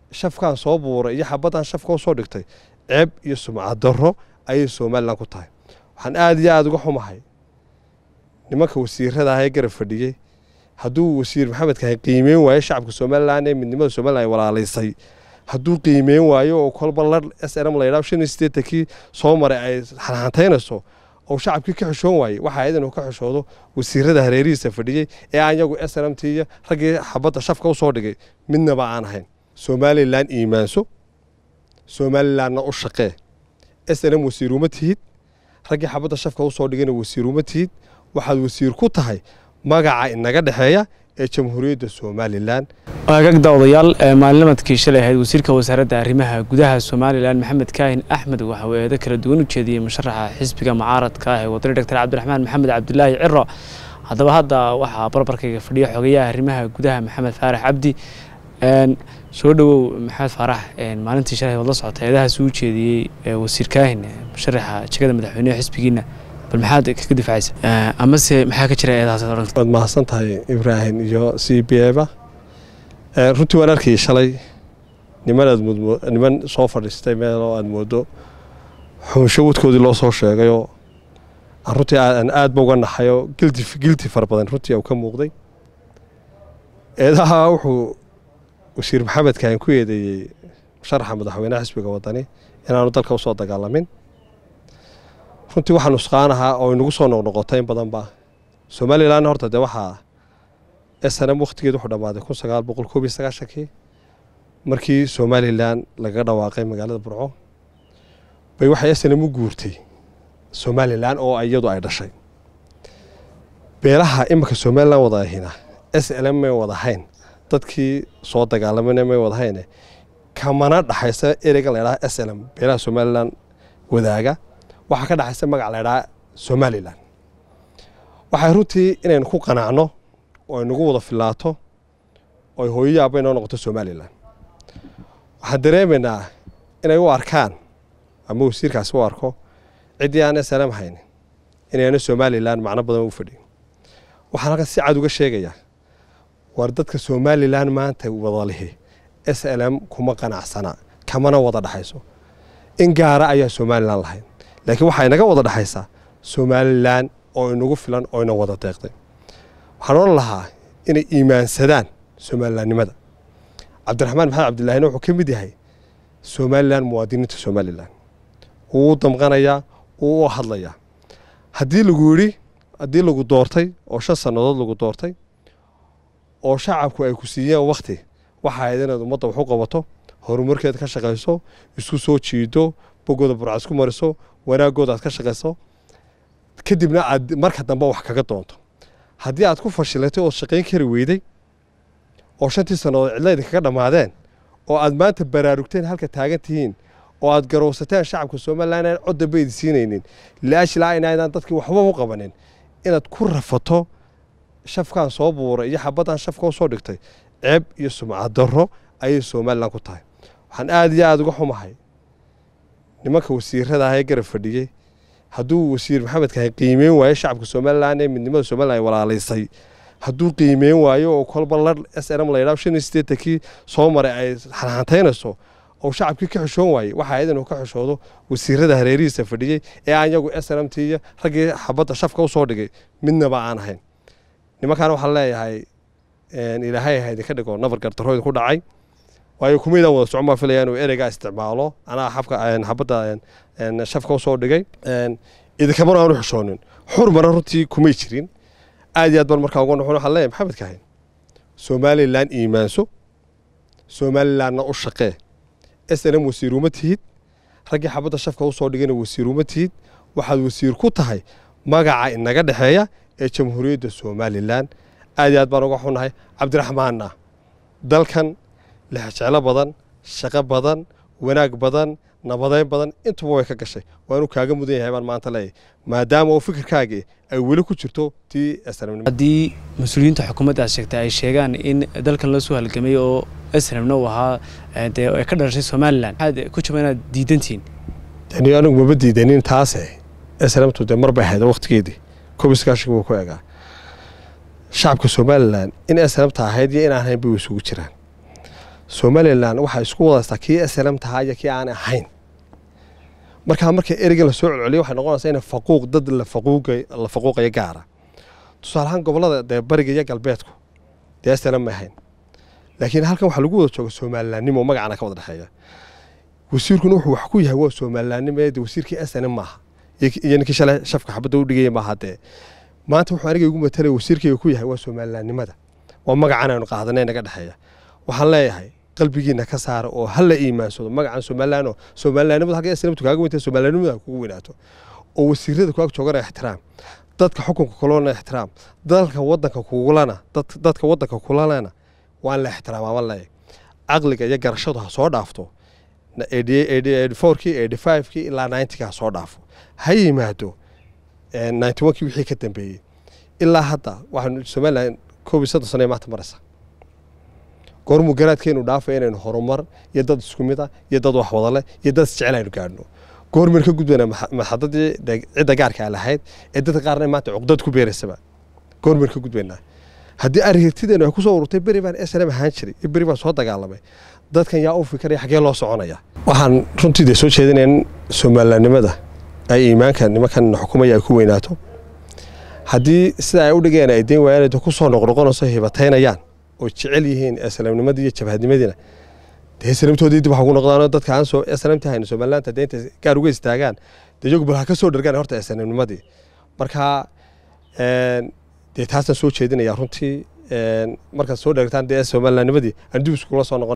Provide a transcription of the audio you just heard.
shafkaan soo buuray iyo xabaddan shafka usoo dhigtay ceeb iyo sumcad darro ayay somalilan ku tahay waxaan aada iyo aada uga xumahay nimanka wasiirada ah ee garab fadhiyey hadduu wasiir maxamed kahay qiimeyn waayo shacabka somalilan ee midnimada somalilan ay walaalaysay hadduu qiimeyn waayo oo kolba lar s n m la yidhaho shan iyo siddeetankii soo maray ay xanxantaynayso oo shacabkii ka xishoon waayey waxa ayd inuu ka xishoodo wasiirada hareerihiisa fadhiyey ee aan yagu s n m t iyo raggii xabadda shafka usoo dhigay midnaba aan ahayn somalilan iimaanso somalilanna u shaqee s n m wasiir uma tihid raggii xabadda shafka usoo dhigayna wasiir uma tihid waxaad wasiir ku tahay magaca inaga dhexeeya ee jamhuuriyadda somalilan waagagda odayaal maalinimadkii shalay ahayd wasiirka wasaaradda arrimaha gudaha somalilan maxamed kaahin axmed waxa uu eedo kala duwan u jeediyey musharaxa xisbiga mucaaradka ah ee wadani doctor cabdiraxmaan maxamed cabdulaahi ciro haddaba hadda waxaa barbarkayga fadhiya xogayaha arrimaha gudaha maxamed faarax cabdi soo dhowow maxamed faarax maalintii shalay waad la socota eedahaas uu jeediyey wasiir kaahin musharaxa jegada madaxweyneha xisbigiina bal maxaad kaga difacaysa amase maxaa ka jira eedahaas waad mahadsan tahay ibraahim iyo c b eba runtii waan arkayay shalay niman aad niman soo fadhiistay meel oo aad moodo xunsho wadkoodii loo soo sheegayoo runtii aan aad ba uga naxayoo gilti gilti fara badan runtii u ka muuqday eedaha wuxuu wasiir maxamed kaahin ku eedeeyey musharaxa madaxweynaha xisbiga wadani inaanu dalka usoo dagaalamin runtii waxaa nusqaan ahaa oo inagu soo noqnoqotay in badanba somalilan horta dee waxaa s n m wakhtigeed wuxuu dhammaaday kun sagaal boqol koob iyo sagaashankii markii somalilan lagaga dhawaaqay magaalada burco bay waxay s n m u guurtay somalilan oo iyadu ay dhashay beelaha iminka somalilan wada ahina s l m may wadahayn dadkii soo dagaalamana may wadahayne kamana dhaxaysa ereyga la ydhaha s l m beelaha somalilan wadaaga waxaa ka dhaxaysa magac la ydhaha somalilan waxay runtii inaynu ku qanacno oo aynagu wada filaato oo ay hooyo yaaba inoo noqoto somalilan waxaan dareemaynaa inay u arkaan ama wasiirkaasi u arko ciddii aan s l m haynin inayna somalilan macno badan u fadhiyin waxaan halkan si cad uga sheegayaa war dadka somalilan maanta wada lihi s l m kuma qanacsana kamana wada dhaxayso in gaara ayaa somalilan lahayd laakiin waxaa inaga wada dhexaysaa somalilan oo inagu filan oo ina wada deeqday waxaan odhan lahaa inay iimaansadaan somalilanimada cabdiraxmaan maxamed cabdilaahina wuxuu ka mid yahay somalilan muwaadiniinta somalilan wuu u damqanayaa wuu u hadlayaa haddii lagu yidhi haddii lagu doortay oo shan sannadood lagu doortay oo shacabku ay ku siiyeen wakhti waxa ahayd inaad ummadda wax u qabato horumarkeeda ka shaqayso isku soo jiido bogooda burcad isku mariso wanaagooda aad ka shaqayso kadibna aad marka dambe wax kaga doonto haddii aad ku fashilatay ood shaqayn kari weyday oo shantii sannadood cidla idinkaga dhammaadeen oo aad maanta baraarugteen halka taagan tihiin oo aad garowsateen shacabka somalilan aan cod dambe idi siinaynin laashilaa inaydaan dadkii waxba u qabanin inaad ku rafato shafkaan soo buuray iyo xabaddan shafka usoo dhigtay ceeb iyo sumcad darro ayay somalilan ku tahay waxaan aada iyo aada uga xumahay nimanka wasiirada ah ee garab fadhiyey hadduu wasiir maxamed kahay qiimeyn waayo shacabka somalilan ee midnimada somalilan ay walaalaysay hadduu qiimeyn waayo oo kolba lar s n m la yidhaho shan iyo siddeetankii soo maray ay xanxantaynayso oo shacabkii ka xishoon waayey waxa ayd inuu ka xishoodo wasiirada hareerihiisa fadhiyey ee aan yagu s n m t iyo raggii xabadda shafka usoo dhigay midnaba aan ahayn nimankaana waxaan leeyahay ilaahay ha idinka dhigo nabar gardarro idinku dhacay waayo kumaydaan wada socon baa filaya inuu ereygaa isticmaalo anaa xabka xabadda shafka usoo dhigay idinkamana aanu xishoonin xurmana runtii kumay jirin aad iyo aad baan markaa uga noxon waxaan leeyahay maxamed kahayn somalilan iimaanso somalilanna u shaqee s n m wasiir uma tihid raggii xabadda shafka usoo dhigayna wasiir uma tihid waxaad wasiir ku tahay magaca inaga dhexeeya ee jamhuuriyadda somalilan aad iyo aad baan uga xunahay cabdiraxmaanna dalkan lexjeclo badan shaqo badan wanaag badan nabadeyn badan intuba way ka gashay waanu kaaga mudan yahay baan maanta leeyahay maadaama oo fikirkaagii ay weli ku jirto tii haddii mas-uuliyiinta xukuumadda aad sheegtay ay sheegaan in dalkan la soo halgamay oo snmna uu ahaa dee ay ka dhalashay somalilan maxaad ku jaba inaad diidantihiin dani anigu maba diidanin taase snmtu dee mar bay ahayd waqtigeedii koob iskaashiga wuu ku egaa shacabka somalilan in snmta ahayd iyo inaan ahayn bay isugu jiraan somalilan waxaa isku wadaystaa kii slm tahaa iyo kii aan ahayn markaa marka ereygan lasoo celceliyo waxay noqonaysaa in faquuq dad la faquuqayo gaara tusaale ahaan gobolada dee bariga iyo galbeedku dee slm ma ahayn laakiin halkan waxaa lagu wada jooga somalilaannimo magacana ka wada dhexeeya wasiirkuna wuxuu wax ku yahay waa somalilaannimo de wasiirkii slm maaha iyo ninkii shalay shafka xabadda u dhigaya maaha dee maanta wuxuu aniga igu matalaya wasiirkayga ku yahay waa somalilaannimada waa magacan aynu qaadanay naga dhexeeya waxaan leeyahay qalbigiina ka saara oo hala iimaansado magacan somalilan somalilanimada halka islamtu kaaga weynta somalilanimada kugu weynaato oo wasiirada kuag joogana ixtiraam dadka xukunka kulana ixtiraam dalka wadanka kugulana dadka wadanka kulalana waan la ixtiraamaa ma leeyahay caqliga iyo garashadu ha soo dhaafto fourkii eighty fivekii ilaa ninetykii ha soo dhaafo ha yimaado ninety onkii wixii ka dambeeyey ilaa hadda waxaanu somalilan koob iyo soddon sano maanta maraysa goormuu garaadkeenu dhaafay inaynu horumar iyo dad isku mid ah iyo dad wax wadale iyo dad isjecel aynu gaadhno goormaynu ka gudbayna maxadadii cidda gaarka a lahayd ee dadka qaarna maanta cuqdad ku beeraysaba goormaynu ka gudbaynaa haddii aragtideenu ay kusoo ururtay beri baan slm ahaan jiray iyo beri baan soo dagaalamay dadkan yaa u fikiraya xaggee loo soconaya waxaan runtii dee soo jeedinaya in somalilanimada ay iimaanka nimankan xukumaya ay ku weynaato haddii sida ay u dhigeen ay dayn waayaan ku soo noqnoqonayso hibataynayaan oo jecel yihiin islamnimadii iyo jabhadnimadiina dee islamtoodii dib waxa ku noqdaan dadka aan soo islamta hayna somalilaanta deynta gaar uga istaagaan dee iyagu bal ha ka soo dhargaan horta islamnimadii marka dee taasaan soo jeedinaya runtii markaad soo dhargtaan dee somalilannimadii aan dib iskula soo noqon